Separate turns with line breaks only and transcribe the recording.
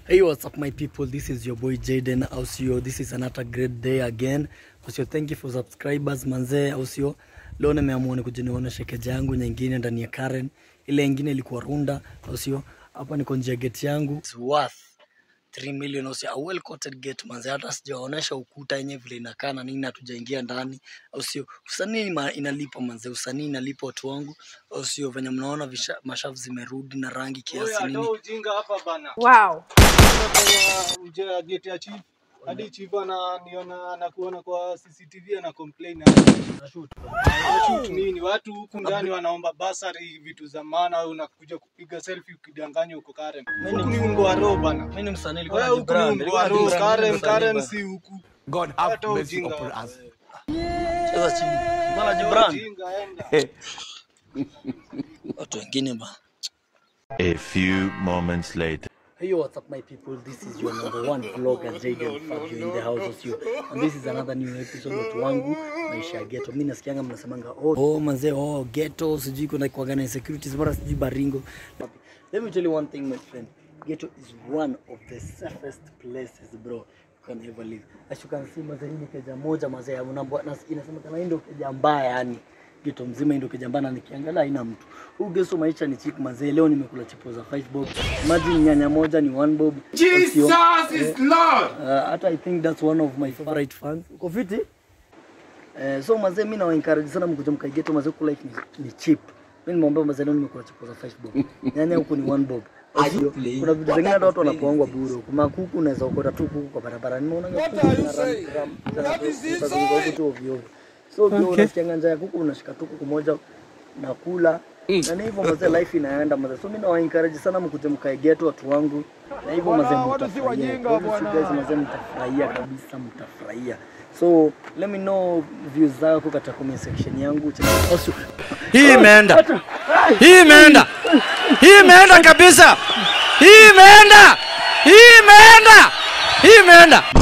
Hey, what's up, my people? This is your boy Jaden Ausio. This is another great day again. Ausio, thank you for subscribers manzee. Ausio, leo nimeamua ni kuja nionyeshe keja yangu nyingine ndani ya Karen. Ile nyingine ilikuwa Runda. Ausio, hapa niko nje ya gate yangu. It's worth 3 million Ausio. A well coated gate manzee. Hata sijaonyesha ukuta yenyewe vile inakaa na nini, hatujaingia ndani. Ausio, usanii ma- inalipa manzee. Usanii inalipa watu wangu. Ausio, venye mnaona visha- mashavu zimerudi na rangi kiasi nini.
ujinga hapa bana.
Wow.
Kwa mje ya gate ya chief. Hadi chief ananiona anakuona kwa CCTV ana complain na shoot. Shoot nini? Watu huku ndani wanaomba basari vitu za maana au unakuja kupiga selfie ukidanganya uko Karen.
Mimi
Huku
ni-
ni ungo wa roho bana.
Mimi ni msanii nilikuwa
Wewe huku ni
najibrand.
ungo
Nilikuwa
wa roho.
najibrand, mimi
Karen
ni msanii
Karen
bana.
si huku.
God have
Hata
mercy
ujinga.
upon us.
Cheza chini. Mbona najibrand?
Ujinga enda.
Watu wengine ba.
A few moments later.
Hey, what's up, my people? This is your number one vlogger, Jaden Fabio in the house of you. And this is another new episode watu wangu maisha ya ghetto. Mimi nasikianga mnasemanga oh, oh manze oh ghetto sijui kuna kuaga na insecurities bora sijui baringo. Let me tell you one thing my friend. Ghetto is one of the safest places bro you can ever live. As you can see mazee hii ni keja moja mazee ya mnambo na inasemekana hii ndio keja mbaya yani geto mzima hii ndio keja mbaya na nikiangalia haina mtu. Huu geso maisha ni cheap mazee. Leo nimekula chipo za 5 bob. Imagine nyanya moja ni 1 bob.
Jesus
Sio-
is Lord.
Uh, hata I think that's one of my favorite fans. Uko fiti? Eh, so mazee mimi nawa encourage sana mkuja mkaigeto mazee huku life ni, ni cheap. Mimi nimeomba mazee leo nimekula chipo za 5 bob. Nyanya huku ni 1 bob. Sio? Kuna vitu zingine hata watu wanapoangwa bure huku. Makuku unaweza ukota tu kuku kwa barabara. Nimeona kuku na ram ram. tu ovyo ovyo. So ukiwa unasikianga njaa ya kuku unashika tu kuku moja nakula na ni hivyo mazee life inaenda mazee so mimi nawa encourage sana mkuje mkaegeto watu wangu na hivyo mazee mtafurahia Kwa hivyo si guys mazee mtafurahia kabisa mtafurahia so let me know views zako katika comment section yangu Also,
Hii imeenda. Hii imeenda. Hii imeenda kabisa. Hii imeenda. Hii imeenda. Hii imeenda.